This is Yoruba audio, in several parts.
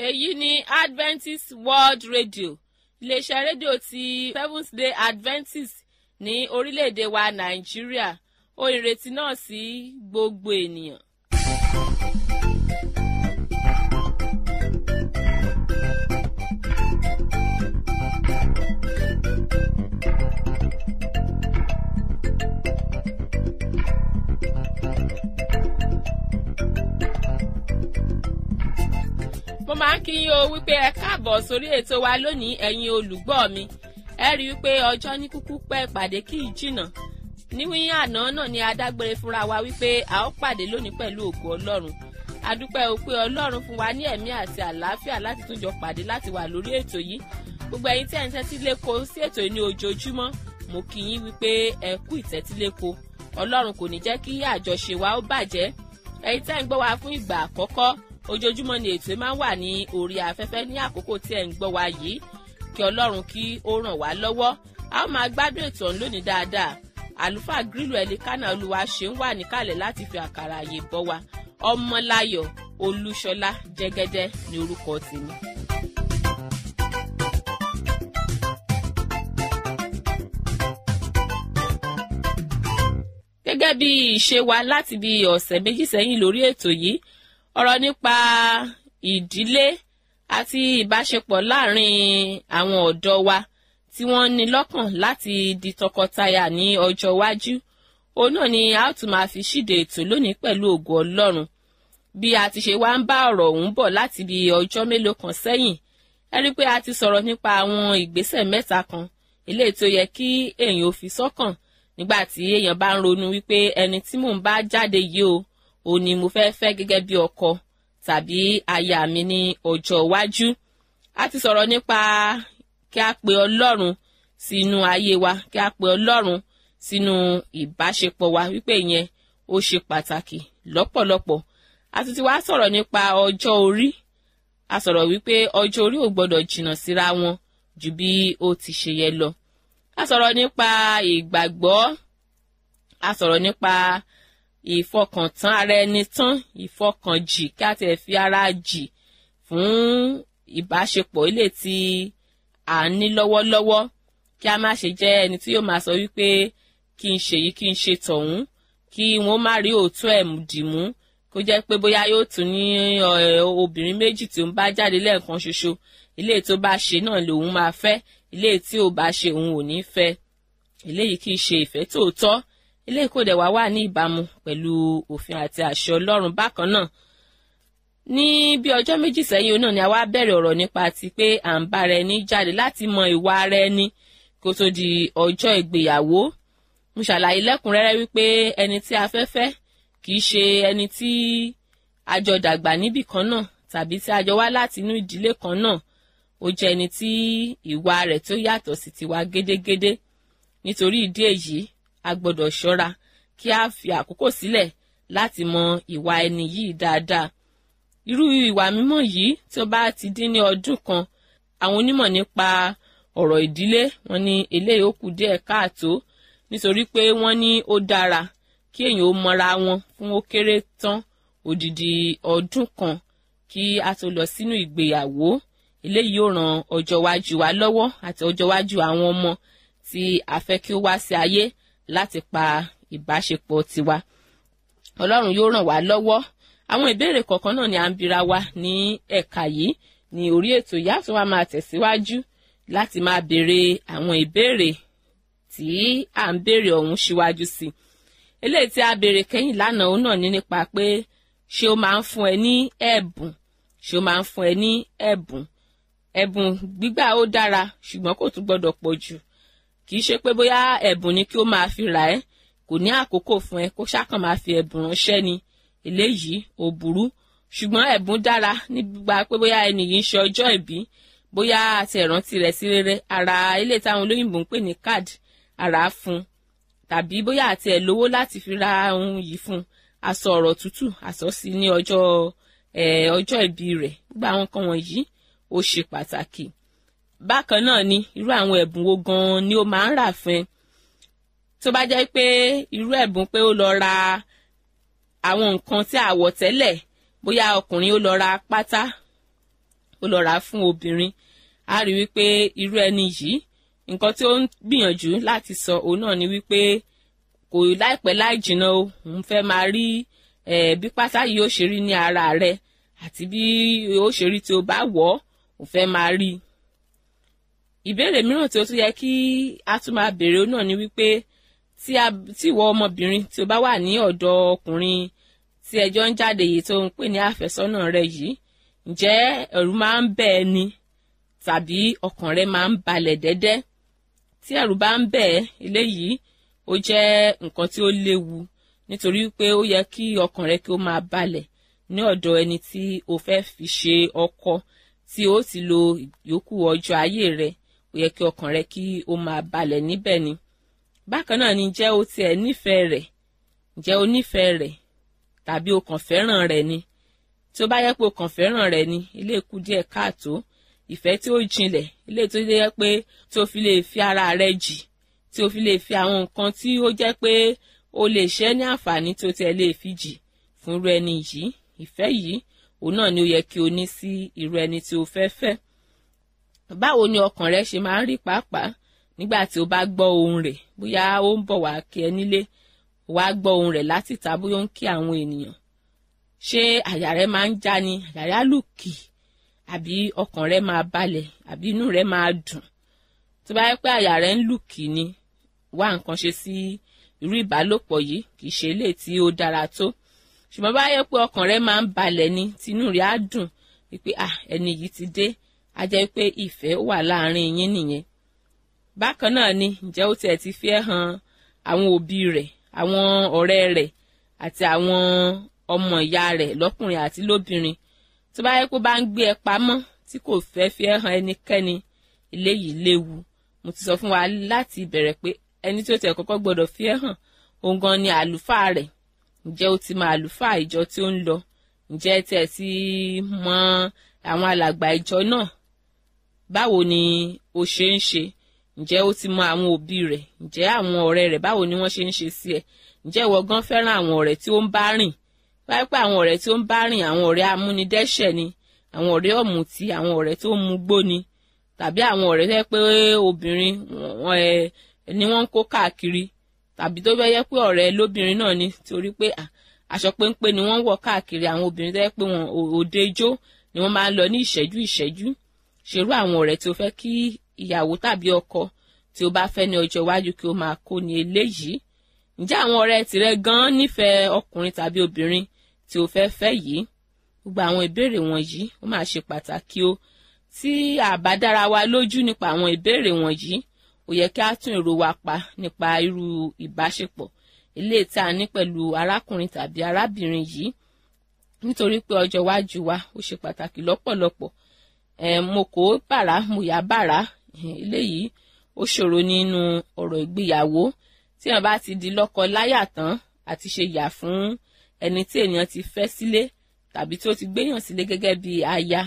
èyí ni adventist world radio iléeṣẹ́ rédíò ti seventh day adventist ní orílẹ̀-èdè wa nàìjíríà ó ìrètí náà sí gbogbo ènìyàn. mo máa ń kí yín o wípé ẹ káàbọ̀ sórí ètò wa lónìí ẹ̀yin olùgbọ́ mi ẹ rí i wípé ọjọ́ ní kúkú pẹ́ ìpàdé kì í jìnnà níwíyìn àná náà ni adágbére fúnra wa wípé a ó pàdé lónìí pẹ̀lú ògo ọlọ́run adúpẹ́ o pé ọlọ́run fún wa ní ẹ̀mí àti àlàáfíà láti tún jọ pàdé láti wà lórí ètò yìí gbogbo ẹ̀yin tí ẹ̀ ń tẹ́tí léko sí ètò yìí ní ojoojúmọ́ mo kí yín wípé ẹ kú ìtẹ́tíléko ọlọ́run kò ní jẹ́ kí àjọṣe wa ó bàjẹ́ ẹ̀yin tẹ́ ń gbọ́ wa fún ìgbà àkọ́kọ́ ojoojúmọ́ ni ètò máa ń wà ní orí afẹ́fẹ́ ní àkókò tí ẹ̀ ń gbọ́ wa yìí kí ọlọ́run kí ó ràn wá lọ́wọ́ a ó máa gbádùn ètò ọ̀hún lónìí dáadáa àlùfáà grílù ẹ̀lẹ́kánà olúwa ṣe ń wà níkàlẹ̀ láti fi àkàrà àyè bọ́ wa ọmọláyọ̀ olúṣọlá jẹ́gẹ́dẹ́ ní orúkọ tèmi. gẹ́gẹ́ bí ìṣe wa láti bí ọ̀sẹ̀ méjì sẹ́yìn lórí ètò yìí ọ̀rọ̀ nípa ìdílé àti ìbáṣepọ̀ láàrin àwọn ọ̀dọ́ wa tí wọ́n ní lọ́kàn láti di tọkọtaya ní ọjọ́ iwájú òun náà ni a ó tún máa fi ṣíde ètò lónìí pẹ̀lú ògo ọlọ́run bí a ti ṣe wá ń bá ọ̀rọ̀ ọ̀hún bọ̀ láti bí ọjọ́ mélòó kan sẹ́yìn ẹ rí i pé a ti sọ̀rọ̀ nípa àwọn ìgbésẹ̀ mẹ́ta kan eléyìí tó yẹ kí èèyàn ò fi sọ́kàn nígbà tí èèyàn bá ń ronú wípé ẹni tí mò ń bá jáde yìí o òun ni mo fẹ́ fẹ́ gẹ́gẹ́ bí ọkọ tàbí aya mi ní ọjọ́ iwájú a ti sọ̀rọ̀ nípa kí a pe ọlọ́run sínú ayé wa kí a pe ọlọ́run sínú ìbáṣepọ̀ wa wípé ìyẹn ó ṣe pàtàkì lọ́pọ̀lọpọ̀ a ti ti wá sọ̀rọ̀ nípa ọjọ́ orí a sọ̀rọ̀ wípé ọjọ́ orí ò gbọ́dọ̀ jìnnà síra wọn ju bí ó ti ṣe yẹ lọ a sọ̀rọ̀ nípa ìgbàgbọ́ a sọ̀rọ̀ nípa ìfọkàntán ara ẹni tán ìfọkànjì kí a tẹ̀ fi ara jì fún ìbáṣepọ̀ ilé tí à ń ní lọ́wọ́lọ́wọ́ kí a má ṣe jẹ́ ẹni tí yóò máa sọ wípé kí n ṣe yìí kí n ṣe tọ̀hún kí wọ́n má rí òótọ́ ẹ̀ dìmú kó jẹ́ pé bóyá yóò tún ní obìnrin méjì tí ó ń bá jáde lẹ́ẹ̀kan ṣoṣo ilé tó bá ṣe náà lòun máa fẹ́ ilé tí ò bá ṣe òun ò ní fẹ́ eléyìí kì í ṣe ìfẹ́ tòótọ́ eléyìí kò dẹ̀ wá wà ní ìbámu pẹ̀lú òfin àti àṣẹ ọlọ́run bákan náà ní bí ọjọ́ méjì sẹ́yìn náà ni a wá bẹ̀rẹ̀ ọ̀rọ̀ nípa ti pé à ń bára ẹni jáde láti mọ ìwà ara ẹni kó tó di ọjọ́ ìgbéyàwó mo ṣàlàyé lẹ́kùnrẹ́rẹ́ wípé ẹni tí a fẹ́ fẹ́ kì í ṣe ẹni tí a jọ dàgbà níbì kan náà tàbí tí a jọ wá láti inú ìdílé kan náà ó jẹ́ ẹni tí ìwà rẹ̀ tó yàtọ̀ sí tiwa gédégédé nítorí ìdí èyí a gbọ́dọ̀ ṣọ́ra kí a fi àkókò sílẹ̀ láti mọ ìwà ẹni yìí dáadáa irú ìwà mímọ́ yìí tí ó bá ti dín ní ọdún kan àwọn onímọ̀ nípa ọ̀rọ̀ ìdílé wọn ní eléyìí ó kù díẹ̀ káàtó nítorí pé wọ́n ní ó dára kí èèyàn ó mọra wọn fún ó kéré tán odidi ọdún kan kí a tó lọ sínú ìgbéyàwó eléyìí yóò ran ọjọ́ iwájú wa lọ́wọ́ àti ọjọ́ iwájú àwọn ọmọ tí a fẹ́ kí ó wá sí ayé láti pa ìbáṣepọ̀ tiwa ọlọ́run yóò ràn wá lọ́wọ́ àwọn ìbéèrè kọ̀ọ̀kan náà ni à ń bira wa ní ẹ̀ka yìí ní orí ètò ìyá tó wá máa tẹ̀síwájú láti máa béèrè àwọn ìbéèrè tí à ń béèrè ọ̀hún síwájú sí i eléyìí tí a béèrè kẹ́yìn lánàá òun náà ní nípa pé ṣé ó máa ń fún ẹ ní ẹ̀bùn ṣé ó máa ń fún ẹ ní ẹ̀bùn ẹ̀bùn gbígbà ó dára ṣùgbọ́n kò tún gbọ́dọ̀ pọ̀ jù kì í ṣe pé bóyá ẹ̀bùn ni kí ó máa fi rà ẹ́ kò ní àkókò fún ẹ kó ṣákàn máa fi ẹ̀bùn ránṣẹ́ ni eléyìí ò burú ṣùgbọ́n ẹ̀bùn dára ní gbígbà pé bóyá ẹni yìí ń ṣe ọjọ́ ìbí bóyá àti ẹ̀rántí rẹ̀ sí rere ara ilé táwọn olóyìnbó ń pè ní card ara fún tàbí bóyá àti ẹ̀ lówó láti fi ra ohun yìí fún aṣọ ọ̀rọ̀ tútù aṣọ sí ní ọjọ́ ọjọ́ ìbí rẹ̀ gbogbo àwọn kan wọ̀nyí ó ṣe pàtàkì bákan náà ni irú àwọn ẹ̀bùn wo gan-an ni ó máa ń rà fún ẹ tó bá jẹ́ pé irú ẹ̀bùn pé ó lọ ra àwọn nǹkan tí a wọ̀ tẹ́lẹ̀ bóyá ọkùnrin ó lọ ra pátá ó lọ rà á fún obìnrin a rí wípé irú ẹni yìí nǹkan tí ó ń gbìyànjú láti sọ òun náà ni wípé kò láìpẹ́ láì jìnnà o òun fẹ́ máa rí bí pátá yìí ó ṣe rí ní ara rẹ̀ àti bí ó ṣe rí tí ó bá wọ̀ ọ́ òun fẹ́ máa rí i ìbéèrè mìíràn tí ó tún yẹ kí a tún máa béèrè náà ni wípé tí ìwọ ọmọbìnrin tí o bá wà ní ọ̀dọ̀ ọkùnrin tí ẹjọ́ ń jáde yìí tó ń pè ní àfẹ́sọ́nà rẹ yìí ǹjẹ́ ẹ̀rù máa ń bẹ̀ ẹ́ ni tàbí ọkàn rẹ máa ń balẹ̀ dẹ́dẹ́ tí ẹ̀rù bá ń bẹ̀ ẹ́ eléyìí ó jẹ́ nǹkan tí ó léwu nítorí pé ó yẹ kí ọkàn rẹ kí ó máa balẹ̀ ní ọ̀dọ̀ ẹni tí o fẹ́ fi ṣe ọkọ tí ó ti lo yòókù ọjọ́ ayé rẹ ó yẹ kí ọkàn rẹ kí ó máa balẹ̀ níbẹ̀ ni bákan náà ni jẹ́ o tiẹ̀ nífẹ̀ẹ́ rẹ̀ ǹjẹ́ o nífẹ̀ẹ́ rẹ̀ tàbí o kàn fẹ́ràn rẹ̀ ni tí ó bá yẹ pé o kàn fẹ́ràn rẹ̀ ni ilé ikú díẹ̀ káàtó ìfẹ́ tí ó jinlẹ̀ ilé tó yẹ pé tí o fi lè fi ara rẹ jì tí o fi lè fi àwọn nǹkan tí ó jẹ́ pé o lè ṣe ní àǹfààní tí o tiẹ̀ lè fi jì fún irú ẹni yìí ìfẹ́ yìí òun náà ni ó yẹ kí o ní sí irú ẹni tí o fẹ́ fẹ́ báwo ni ọkàn rẹ ṣe máa ń rí pàápàá nígbà tí o bá gbọ́ ohùn rẹ̀ bóyá ó ń bọ̀ wá kí ẹ nílé wá gbọ́ ohùn rẹ̀ láti ta bóyá ó ń kí àwọn ènìyàn ṣé àyà rẹ máa ń já ni àyà rẹ á lù kì àbí ọkàn rẹ máa balẹ̀ àbí inú rẹ máa dùn tó bá yẹ pé àyà rẹ ń lù kì ni wá nǹkan ṣe sí irú ìbálòpọ̀ yìí kì í ṣe eléyìí tí ó dára tó ṣùgbọ́n bá yẹ pé ọkàn rẹ máa ń balẹ̀ ni tinú rẹ á dùn wípé ah ẹni yìí ti dé á jẹ́ pé ìfẹ́ wà láàrin yín nìyẹn bákan náà ni ǹjẹ́ ó tiẹ̀ ti fi ẹ́ hàn àwọn òbí rẹ̀ àwọn ọ̀rẹ́ rẹ̀ àti àwọn ọmọ ìyá rẹ̀ lọ́kùnrin àti lóbìnrin tó bá yẹ kó bá ń gbé ẹ pamọ́ tí kò fẹ́ fi ẹ́ hàn ẹnikẹ́ni eléyìí léwu mo ti sọ fún wa láti ìbẹ̀rẹ̀ pé ẹni tí ó tẹ̀ kọ́kọ́ gbọ́dọ̀ fi ẹ́ hàn òun gan ni àlùfáà rẹ̀ ǹjẹ́ ó ti mọ àlùfáà ìjọ tí ó ń lọ ǹjẹ́ tiẹ̀ ti mọ àwọn alàgbà ìjọ náà báwo ni ó ṣe ń ṣe ǹjẹ́ ó ti mọ àwọn òbí rẹ̀ ǹjẹ́ àwọn ọ̀rẹ́ rẹ̀ báwo ni wọ́n ṣe ń ṣe sí ẹ ǹjẹ́ ìwọ gan fẹ́ràn àwọn ọ̀rẹ́ tí ó ń bá rìn wáyé pé àwọn ọ̀rẹ́ tí ó ń bá rìn àwọn ọ̀rẹ́ amúnidẹ́ṣẹ̀ ni àwọn ọ̀rẹ́ ọ̀mùtí àwọn ọ̀rẹ́ tó ń mugbó ni tàbí àwọn ọ̀rẹ́ tẹ́ pé obìnrin ni wọ́n ń kó káàkiri tàbí tó bẹ́ẹ̀ yẹ pé ọ̀rẹ́ lóbìnrin náà ni torí pé aṣọ péńpé ni wọ́n wọ̀ káàkiri àwọn obìnrin tẹ́ pé wọn òde ijó ni wọ́n máa ń lọ ní ìṣẹ́jú ìṣẹ́jú ṣerú àwọn ọ̀rẹ́ tí ó fẹ́ kí ìyàwó tàbí ọkọ tí ó bá fẹ́ ní ọjọ́ iwájú kí ó máa kó ní eléyìí ǹjẹ́ àwọn ọ̀rẹ́ tìrẹ gan-an nífẹ̀ẹ́ ọkùnrin tàbí obìnrin tí ó fẹ́ fẹ́ yìí gbogbo àwọn ìbéèrè wọ̀nyí ó máa ṣe pàtàkì o tí àbá dára wa lójú nípa àwọn ìbéèrè wọ̀nyí ó yẹ kí a tún èrò wa pa nípa irú ìbáṣepọ̀ eléyìí tí a ní pẹ̀lú arákùnrin tàbí arábìnrin yìí nítorí pé ọjọ́ iwájú wa ó ṣe pàtàkì lọ́pọ̀lọpọ̀ ẹ̀ mo kò bàrà mo yà bàrà eléyìí ó ṣòro nínú ọ̀rọ̀ ìgbéyàwó tí wọn bá ti di lọ́kọ láyà tán àti ṣe yà fún ẹni tí ènìyàn ti fẹ́ sílé tàbí tí ó ti gbéyàn sílé gẹ́gẹ́ bí aya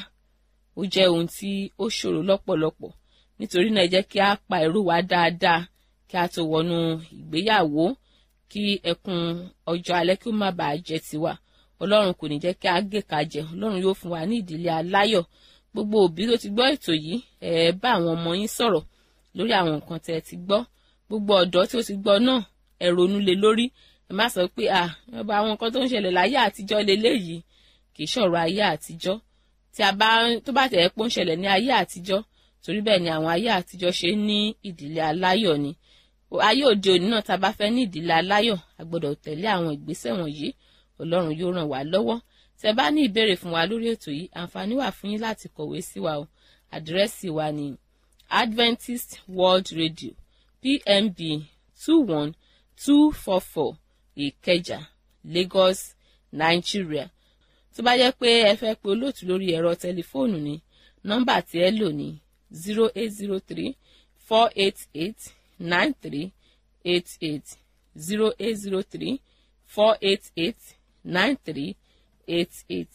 ó jẹ́ ohun tí ó ṣòro lọ́pọ̀lọpọ̀ nítorí náà ẹ jẹ́ kí a pa èrò wa dáadáa kí a tó wọnú ìgbéyàwó kí ẹkún ọjọ́ alẹ́ kí ó má bàa jẹ́ tiwa ọlọ́run kò ní jẹ́ kí a gé ka jẹ ọlọ́run yóò fún wa ní ìdílé aláyọ̀ gbogbo òbí tó ti gbọ́ ètò yìí ẹ bá àwọn ọmọ yín sọ̀rọ̀ lórí àwọn nǹkan tẹ́ ẹ ti gbọ́ gbogbo ọ̀dọ́ tí ó ti gbọ́ náà ẹ ronú lé lórí ẹ má sọ pé ah ọba àwọn nǹkan tó ń ṣẹlẹ̀ láyé àtijọ́ leléyìí kì í ṣọ̀rọ̀ ayé àtijọ́ tí a bá tó bá tẹ̀ ẹ́ pé ó ń ṣẹlẹ̀ ní ayé àtijọ́ torí bẹ́ẹ̀ ni àwọn ayé àtijọ́ ṣe ní ìdílé aláyọ̀ ni ayé òde òní náà tá a bá fẹ́ ní ìdílé aláyọ̀ a gbọ́dọ̀ tẹ̀lé àwọn ìgbésẹ̀ wọ̀nyí ọlọ́run yóò ràn wá lọ́wọ́ tẹ́ bá ní ìbéèrè fún wa lórí ètò yìí àǹfààní wà fún yín láti kọ̀wé sí wa o àdírẹ́sì wa ni Adventist World Radio PMB two one two four four Ìkẹjà Lagos Nigeria tó bá jẹ́ pé ẹ fẹ́ pe olóòtú lórí ẹ̀rọ tẹlifóònù ni nọ́mbà tí ẹ lò ní zero eight zero three four eight eight nine three eight eight zero eight zero three four eight eight nine three eight eight.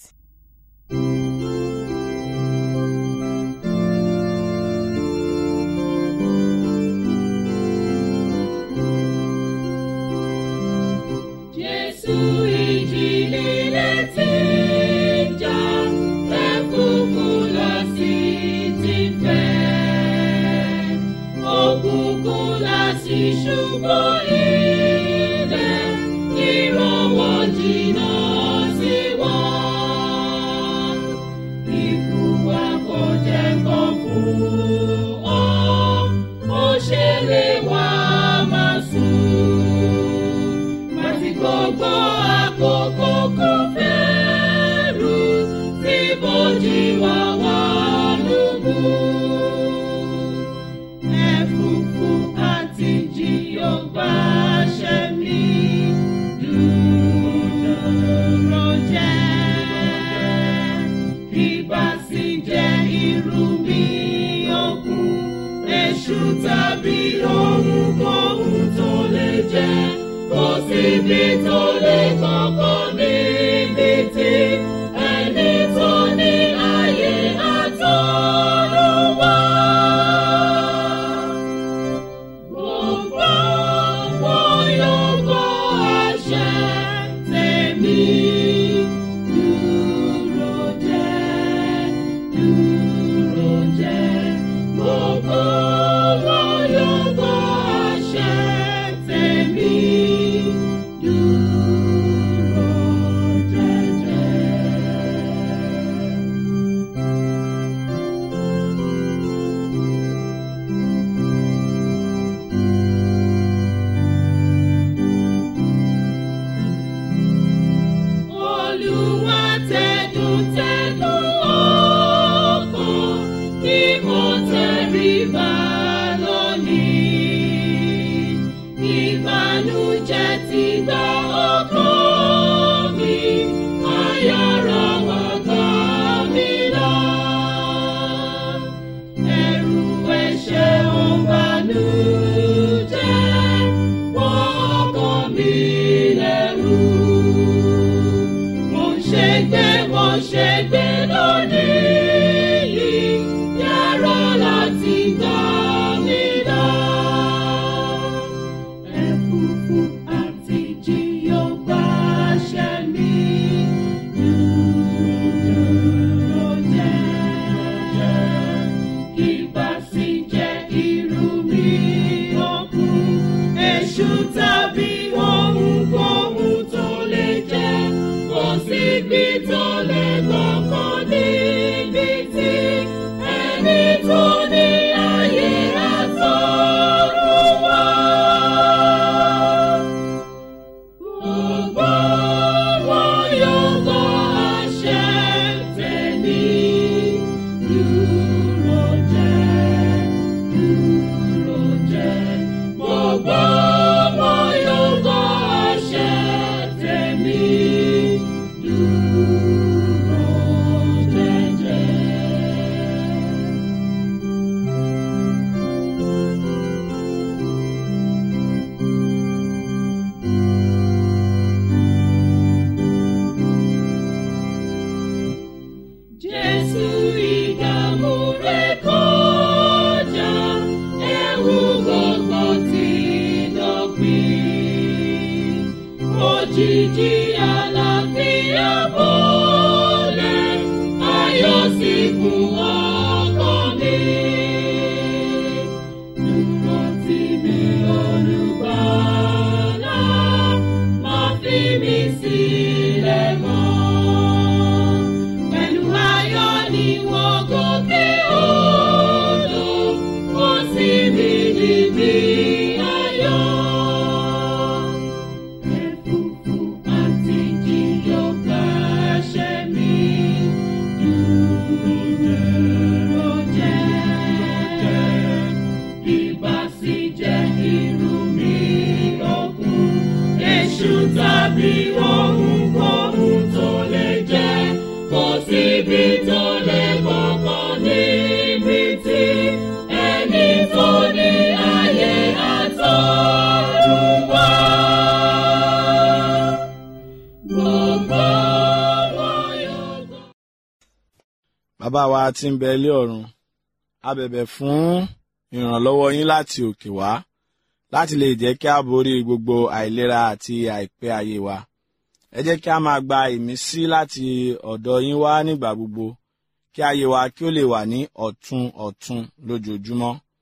Jésù ìjì líle tí ń jà, ẹ kúkú lọ ṣubú ilẹ̀ ìrànwọ́ jìnnà sí wọn. Ikú wa kò jẹ́ kán fún ọ, ó ṣe lè wá máa sùn. Màtí gbogbo àkókò kò fẹ́rù tí bójì wá wà lógún. Ẹ̀fúùfù àti jí yóò gbàṣẹ mi dúró jẹ́. Ìbá sì jẹ́ irú mi òkun, èṣù tàbí ohunkóhun tó lè jẹ́. Kò síbi tó lè kọ́kọ́ níbi tí ẹni tó ní ayé àtọ́run wá. Gbogbo wọn yóò gbọ́ àṣẹ tèmi. Dúró jẹ́, dúró jẹ́. Gbogbo wọn yóò gbọ́ àṣẹ tèmi. Dúró jẹ́jẹ́. Olúwa tẹ̀dùn tẹ̀dùn ọkàn kí mo tẹríba lónìí. Ìbànújẹ́ ti gba ọkàn mi, ayọ̀rọ̀ wá gbà mí lọ. Ẹ̀rù ẹ̀ṣẹ̀ ń bànújẹ́, wọ́n ọkàn mi lẹ́rù mo ṣe gbé mo ṣe gbé lónìí yìí yàrá láti gbà mí lọ. Ẹ̀fúùfù àti jí yóò gbàṣẹ mi. Dúró jẹ́. Ìbá sì jẹ́ irú mi òkun, èṣù tàbí ohunkóhun tó lè jẹ́. Kò síbi tó lè kọ́kọ́ níbi tí ẹni tó ní ayé àtọ́run wá. Gbogbo wọn yóò gbọ́ àṣẹ tèmi. Dúró jẹ́, dúró jẹ́. Gbogbo wọn yóò gbọ́ àṣẹ tèmi. Dúró jẹ́jẹ́. Jésù ìdààmú rẹ̀ kọjá, ẹ̀wù gbogbo ti dópin. Òjìji àlàáfíà bọ́lẹ̀, ayọ̀ sì kún ọkàn mi. Dúró tì mí olùgbàlà, má fi mí sílẹ̀ mọ́. Pẹ̀lú ayọ̀ ni wọ́n gòkè odò, wọ́n sì mí níbi ayọ̀. Ẹ̀fúùfù àti jí yóò gbàṣẹ mi. Dúró jẹ́. Ìbá sì jẹ́ irú mi òkun, èṣù tàbí ohunkóhun tó lè jẹ́. Kò síbi tó lè kọ́kọ́ níbi tí ẹni tó ní ayé àtọ́run wá. Gbogbo wọn yóò gbọ́. bàbá wa tí ń bẹ ilé ọ̀run a bẹ̀bẹ̀ fún ìrànlọ́wọ́ yín láti òkè wá láti lè jẹ́ kí a borí gbogbo àìlera àti àìpẹ́ ayé wa ẹ jẹ́ kí a máa gba ìmísí láti ọ̀dọ̀ yín wá nígbà gbogbo kí ayé wa kí ó lè wà ní ọ̀tun ọ̀tun lójoojúmọ́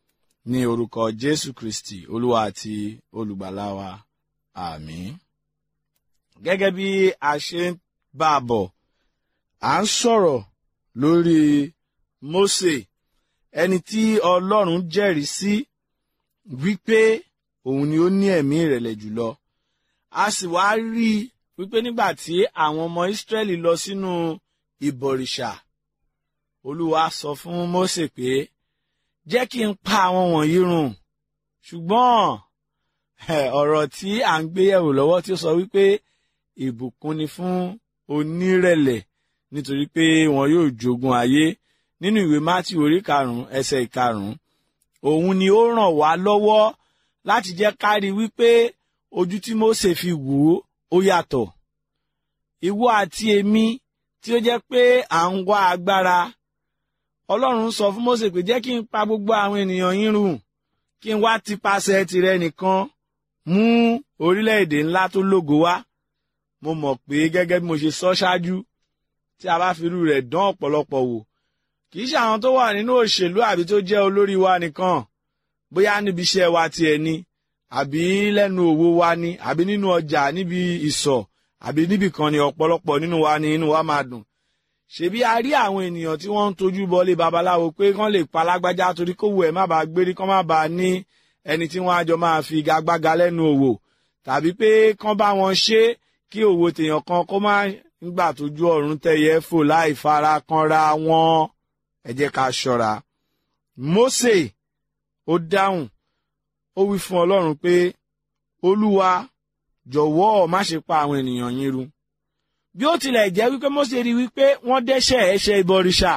ní orúkọ jésù kristi olúwa àti olùgbàlà wa àmín. gẹ́gẹ́ bí a ṣe ń bá a bọ̀ à ń sọ̀rọ̀ lórí mósè ẹni tí ọlọ́run jẹ́rìí sí wípé òun ni ó ní ẹ̀mí ìrẹ̀lẹ̀ jùlọ a sì wá rí i wípé nígbà tí àwọn ọmọ ìsírẹ́lì lọ sínú ìbọ̀rìṣà olúwa sọ fún mósè pé jẹ́ kí n pa àwọn wọ̀nyí run ṣùgbọ́n ọ̀rọ̀ tí à ń gbé yẹ̀wò lọ́wọ́ tí ó sọ wípé ìbùkún ni fún onírẹ̀lẹ̀ nítorí pé wọn yóò jogún ayé nínú ìwé mátì orí karùnún ẹsẹ̀ ìkarùnún òun ni ó ràn wá lọ́wọ́ láti jẹ́ ká rí wípé ojú tí Mósè fi wò ó ó yàtọ̀ ìwọ àti èmi tí ó jẹ́ pé à ń wá agbára Ọlọ́run sọ fún Mósè pé jẹ́ kí n pa gbogbo àwọn ènìyàn yín run kí n wá tipasẹ̀ tirẹ̀ nìkan mú orílẹ̀-èdè ńlá tó lógo wá mo mọ̀ pé gẹ́gẹ́ bí mo ṣe sọ ṣáájú tí a bá fi irú rẹ̀ dán ọ̀pọ̀lọpọ̀ wò kì í ṣe àwọn tó wà nínú òṣèlú àbí tó jẹ́ olórí wa nìkan bóyá níbi iṣẹ́ wa tiẹ̀ ni àbí lẹ́nu òwò wa ni àbí nínú ọjà níbi ìsọ̀ àbí níbì kan ni ọ̀pọ̀lọpọ̀ nínú wa ni inú wa máa dùn ṣebí a rí àwọn ènìyàn tí wọ́n ń tojú bọlé babaláwo pé kán lè pa lágbájá torí kówó ẹ̀ má bàa gbérí kán má bàa ní ẹni tí wọ́n á jọ máa fi gagbága lẹ́nu òwò tàbí pé kán bá wọn ṣe kí òwò tèèyàn kan kó má nígbà tójú ọ̀run tẹ̀yẹ fò láì fara kanra wọn ẹ jẹ́ ká ṣọ́ra. Mósè ó dáhùn ó wí fún Ọlọ́run pé Olúwa jọ̀wọ́ má ṣe pa àwọn ènìyàn yín run bí ó tilẹ̀ jẹ́ wípé Mósè rí wípé wọ́n dẹ́ṣẹ̀ ẹ̀ṣẹ̀ ìbọrìṣà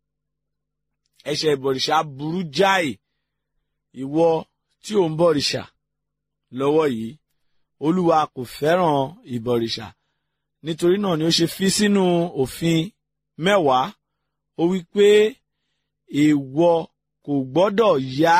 ẹ̀ṣẹ̀ ìbọrìṣà burú jáì ìwọ tí ò ń bọ̀rìṣà lọ́wọ́ yìí Olúwa kò fẹ́ràn ìbọrìṣà nítorí náà ni ó ṣe fi sínú òfin mẹ́wàá ó wí pé ìwọ kò gbọ́dọ̀ yá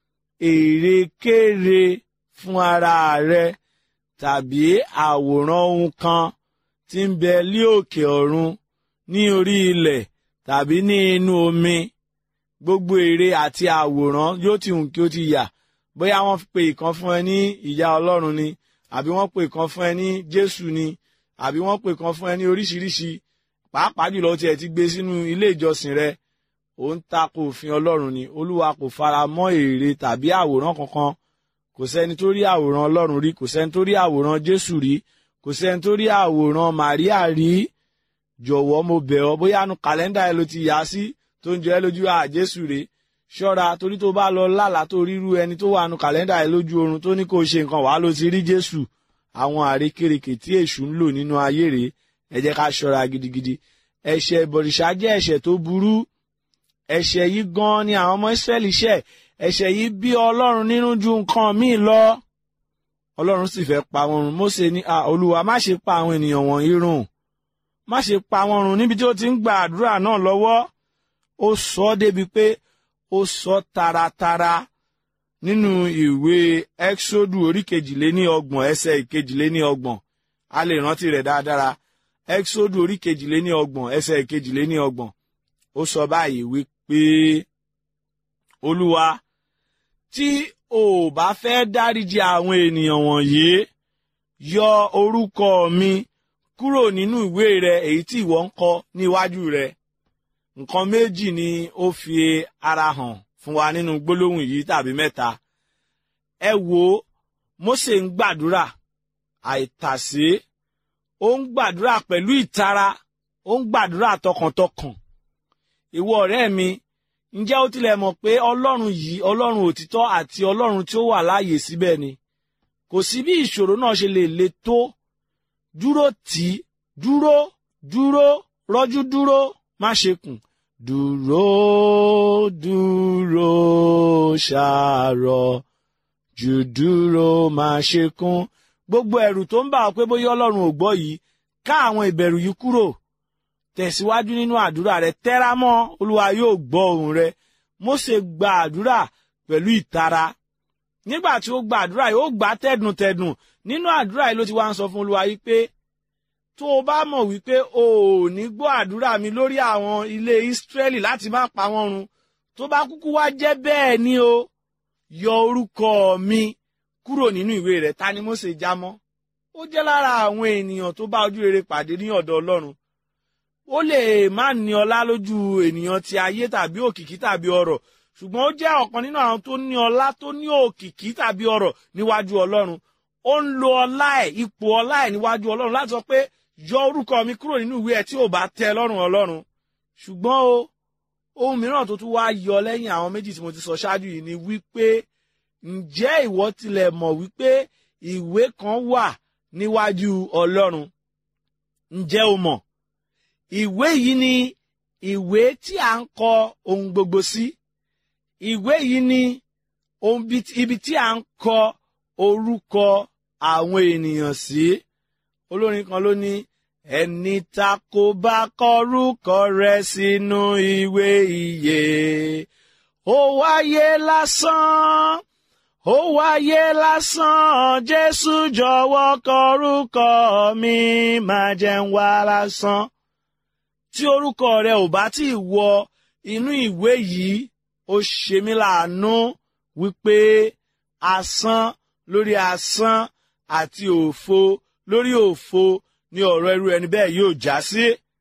èrèkére fún ara rẹ tàbí àwòrán ohun kan tí ń bẹ lí òkè ọ̀run ní orí ilẹ̀ tàbí ní inú omi gbogbo ère àti àwòrán yóò ti hùn kí ó ti yà bóyá wọ́n pe ìkan fún ẹ ní ìyá Ọlọ́run ni àbí wọ́n pe ìkan fún ẹ ní Jésù ni àbí wọ́n pe ìkan fún ẹ ní oríṣiríṣi pàápàá jùlọ tí ẹ ti gbé sínú ilé ìjọsìn rẹ ó ń tako òfin Ọlọ́run ni Olúwa kò fara mọ́ ère tàbí àwòrán kankan kò sẹ́ni tó rí àwòrán Ọlọ́run rí kò sẹ́ni tó rí àwòrán Jésù rí kò sẹ́ni tó rí àwòrán Màríà rí jọ̀wọ́ mo bẹ̀ ọ́ bóyá nu kàlẹ́ndà ẹ ló ti yà á sí tó ń jọ ẹ́ lójú à Jésù rè ṣọ́ra torí tó bá lọ lálàá tó ríru ẹni tó wà nu kàlẹ́ndà ẹ lójú oorun tó ní kó ṣe nǹkan wàá ló ti rí Jésù àwọn àrékèrèkè tí èṣù ń lò nínú ayé rèé ẹ jẹ́ ká ṣọ́ra gidigidi ẹ̀ṣẹ̀ ìbọ̀rìṣà jẹ́ ẹ̀ṣẹ̀ tó burú ẹ̀ṣẹ̀ yìí gan ni àwọn ọmọ Ísírẹ́lì ṣẹ̀ ẹ̀ṣẹ̀ yìí bí Ọlọ́run nínú ju nǹkan míì lọ Ọlọ́run sì fẹ́ pa wọn run Mósè ní à Olúwa má ṣe pa àwọn ènìyàn wọ̀nyí run má ṣe pa wọn run níbi tí ó ti ń gba àdúrà náà lọ́wọ́ ó sọ ọ́ débi pé ó sọ taratara nínú ìwé Ẹ́ksódù orí kejìléní ọgbọ̀n ẹsẹ̀ ìkejìléní ọgbọ̀n a lè rántí rẹ̀ dáadáa Ẹ́ksódù orí kejìléní ọgbọ̀n ẹsẹ̀ ìkejìléní ọgbọ̀n ó sọ báyìí wípé Olúwa tí o ò bá fẹ́ dáríjì àwọn ènìyàn wọ̀nyí yọ orúkọ mi kúrò nínú ìwé rẹ èyí tí ìwọ ń kọ níwájú rẹ nǹkan méjì ni ó fi ara hàn fún wa nínú gbólóhùn yìí tàbí mẹ́ta ẹ wo Mósè ń gbàdúrà àìtàsé ó ń gbàdúrà pẹ̀lú ìtara ó ń gbàdúrà tọkàntọkàn ìwọ ọ̀rẹ́ mi ǹjẹ́ ó tilẹ̀ mọ̀ pé ọlọ́run yìí ọlọ́run òtítọ́ àti ọlọ́run tí ó wà láàyè síbẹ̀ ni kò sí bí ìṣòro náà ṣe lè le tó dúró tì í dúró dúró rọ́jú dúró má ṣe kùn dúró dúró ṣàárọ̀ jù dúró má ṣe kùn gbogbo ẹ̀rù tó ń bà ọ́ pé bóyá ọlọ́run ò gbọ́ yìí ká àwọn ìbẹ̀rù yìí kúrò tẹ̀síwájú nínú àdúrà rẹ tẹ́ra mọ́ olúwa yóò gbọ́ ohùn rẹ Mósè gba àdúrà pẹ̀lú ìtara nígbà tí ó gba àdúrà yìí ó gbà tẹ̀dùntẹ̀dùn nínú àdúrà yìí ló ti wá ń sọ fún olúwa yìí pé tó o bá mọ̀ wípé o ò ní gbọ́ àdúrà mi lórí àwọn ilé Ísírẹ́lì láti má pa wọ́n run tó bá kúkú wá jẹ́ bẹ́ẹ̀ ni o yọ orúkọ mi kúrò nínú ìwé rẹ̀ ta ni Mósè já mọ́ ó jẹ́ lára àwọn ènìyàn tó bá ojú rere pàdé ní ọ̀dọ̀ Ọlọ́run ó lè má ní ọlá lójú ènìyàn ti ayé tàbí òkìkí tàbí ọrọ̀ ṣùgbọ́n ó jẹ́ ọ̀kan nínú àwọn tó ní ọlá tó ní òkìkí tàbí ọrọ̀ níwájú Ọlọ́run ó ń lo ọlá ẹ̀ ipò ọlá ẹ̀ níwájú Ọlọ́run láti sọ pé yọ orúkọ mi kúrò nínú ìwé ẹ̀ tí ò bá tẹ́ lọ́rùn Ọlọ́run ṣùgbọ́n o ohun mìíràn tó tún wá yọ lẹ́yìn àwọn méjì tí mo ti sọ ṣáájú yìí ni wípé ǹjẹ́ ìwọ tilẹ̀ mọ̀ wípé ìwé kan wà níwájú Ọlọ́run ǹjẹ́ o mọ̀ ìwé yìí ni ìwé tí a ń kọ ohun gbogbo sí ìwé yìí ni ibi tí a ń kọ orúkọ àwọn ènìyàn sí olórin kan ló ní ẹni ta kò bá kọrúkọ rẹ̀ sínú ìwé ìyè ó wáyé lásán ó wáyé lásán jésù jọ̀wọ́ kọrúkọ mi má jẹ́ ń wá lásán tí orúkọ rẹ ò bá tí ì wọ inú ìwé yìí ó ṣe mí láàánú wípé asán lórí asán àti òfo lórí òfo ni ọ̀rọ̀ irú ẹni bẹ́ẹ̀ yóò já sí.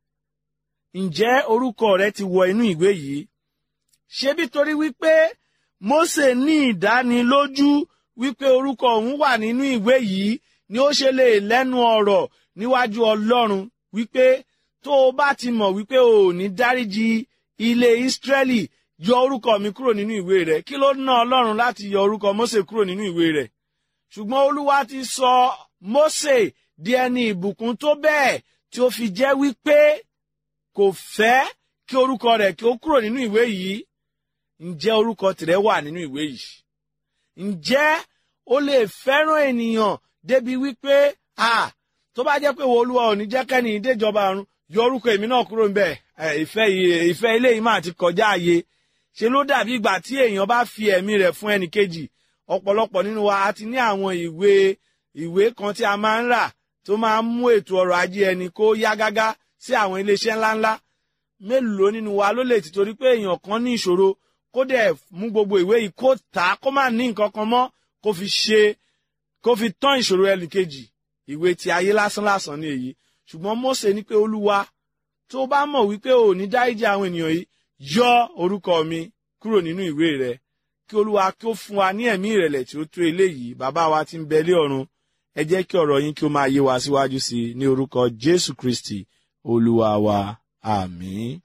ǹjẹ́ orúkọ rẹ ti wọ inú ìwé yìí? ṣebí torí wípé Mósè ní ìdánilójú wípé orúkọ òun wà nínú ìwé yìí ni ó ṣe lè lẹ́nu ọ̀rọ̀ níwájú Ọlọ́run wípé tó o bá ti mọ̀ wípé o ò ní dáríji ilé Ísírẹ́lì yọ orúkọ mi kúrò nínú ìwé rẹ̀ kí ló ná Ọlọ́run láti yọ orúkọ Mósè kúrò nínú ìwé rẹ̀ ṣùgbọ́n Olúwa ti sọ Mósè di ẹni ìbùkún tó bẹ́ẹ̀ tí ó fi jẹ́ wípé kò fẹ́ kí orúkọ rẹ̀ kí ó kúrò nínú ìwé yìí ǹjẹ́ orúkọ tìrẹ wà nínú ìwé yìí ǹjẹ́ o lè fẹ́ràn ènìyàn débi wípé a tó bá jẹ́ pé wo Olúwa ò ní jẹ́ kẹ́ni ìdéjọba ọ̀run yọ orúkọ èmi náà kúrò níbẹ̀ ìfẹ́ ìfẹ́ ilé yìí máa ti kọjá ààyè ṣe ló dàbí ìgbà tí èèyàn bá fi ẹ̀mí rẹ̀ fún ẹnì kejì ọ̀pọ̀lọpọ̀ nínú wa a ti ní àwọn ìwé ìwé kan tí a máa ń rà tó máa ń mú ètò ọrọ̀ ajé ẹni kó yá gágá sí àwọn iléeṣẹ́ ńláńlá mélòó nínú wa ló lè tìtorí pé èèyàn kan ní ìṣòro kó dẹ̀ mú gbogbo ìwé yìí kó tà á kó má ní nǹkan kan mọ́ kó fi ṣe kó fi tán ìṣòro ẹnì kejì ìwé ti ayé lásán lásán ni èyí ṣùgbọ́n Mósè ní pé olúwa tó bá mọ̀ wípé ò ní dáríjì àwọn ènìyàn yìí yọ orúkọ mi kúrò nínú ìwé rẹ kí olúwa kí ó fún wa ní ẹ̀mí ìrẹ̀lẹ̀ tí ó tó eléyìí bàbá wa tí ń bẹ lé ọ̀run ẹ jẹ́ kí ọ̀rọ̀ yín kí ó máa yé wa síwájú sí i ní orúkọ Jésù Kristi olúwa wa àmín.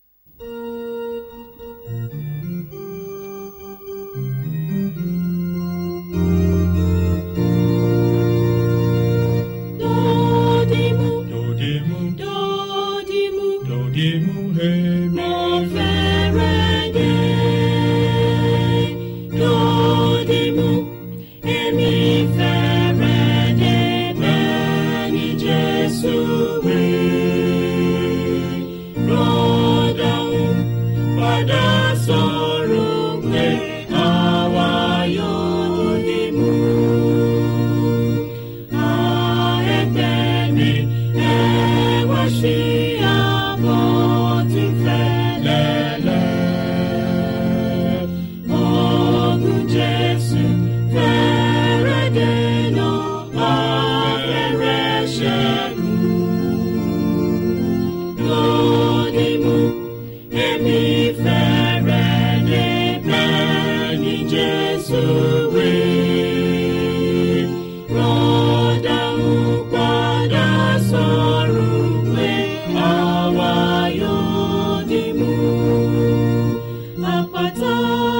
Dodimu, Dodimu, dodimu, dodimu, hemi. mo fẹ́rẹ̀ dé. Dodimu, èmi fẹ́rẹ̀ dé bẹ́ẹ̀ ni Jésù wí. Rọ́dọ̀hún padà sọ̀rọ̀ pé àwa yóò dìmú. Jesus, we rọ́dà ń padà sọ̀rọ̀ pé àwa yóò dì mú. Àpáta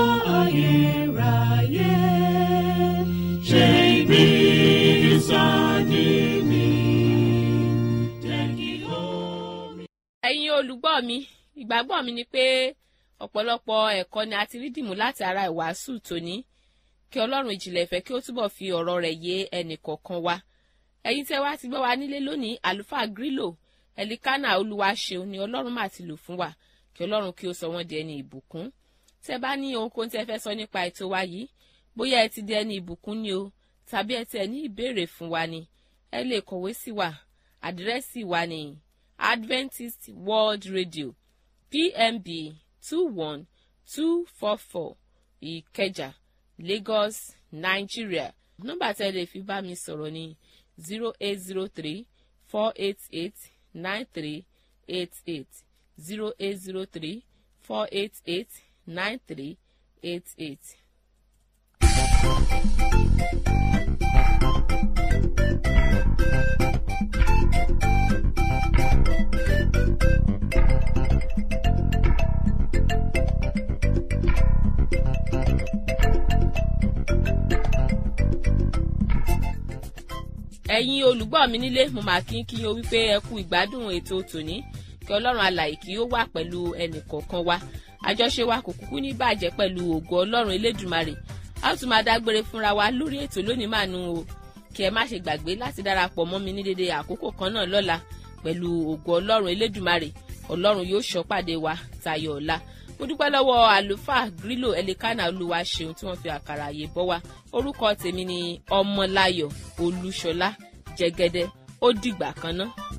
ayérayé ṣe ibi ìsádi mi. Jẹ́ kí omi. ẹ̀yin olùgbọ́ mi ìgbàgbọ́ mi ni pé ọ̀pọ̀lọpọ̀ ẹ̀kọ́ ni a ti rí dìmú láti ara ìwàásù tòní kí ọlọ́run ìjìnlẹ̀ ìfẹ́ kí ó túbọ̀ fi ọ̀rọ̀ rẹ̀ yé ẹnì kọ̀ọ̀kan wa ẹ̀yin tẹ́ wá ti gbọ́ wa nílé lónìí àlùfáà grílò ẹ̀líkánà olúwaṣeun ni ọlọ́run máa ti lò fún wa kí ọlọ́run kí ó sọ wọ́n di ẹni ìbùkún tẹ́ bá ní ohunkóhun tẹ́ fẹ́ sọ nípa ètò wa yìí bóyá ẹ ti di ẹni ìbùkún ni o tàbí ẹ tiẹ̀ ní ìbéèrè fún wa ni ẹ lè kọ̀wé sí wa àdírẹ́sì wa ni Adventist World Radio PMB two one two four four Ìkẹjà lagos nigeria nọ́mbà tẹ́ lè fi bá mi sọ̀rọ̀ ní zero eight zero three four eight eight nine three eight eight zero eight zero three four eight eight nine three eight eight. ẹ̀yin olùgbọ́ mi nílé mo máa kí kí o wípé ẹ kú ìgbádùn ètò tòní kí ọlọ́run alàyè kí ó wà pẹ̀lú ẹnì kọ̀ọ̀kan wa àjọṣe wa kò kúkú ní bàjẹ́ pẹ̀lú ògo ọlọ́run elédùmarè a ó tún máa dágbére fúnra wa lórí ètò lónìí màánú o kí ẹ má ṣe gbàgbé láti darapọ̀ mọ́ mi ní dédé àkókò kan náà lọ́la pẹ̀lú ògo ọlọ́run elédùmarè ọlọ́run yóò ṣọ́ pàdé wa tayọ̀ ọ̀la mo dúpẹ́ lọ́wọ́ àlùfáà grílò ẹlẹ́kánà olúwa ṣeun tí wọ́n fi àkàrà àyè bọ́ wa orúkọ tèmi ni ọmọláyọ̀ olúṣọlá jẹgẹdẹ ó dìgbà kan náà.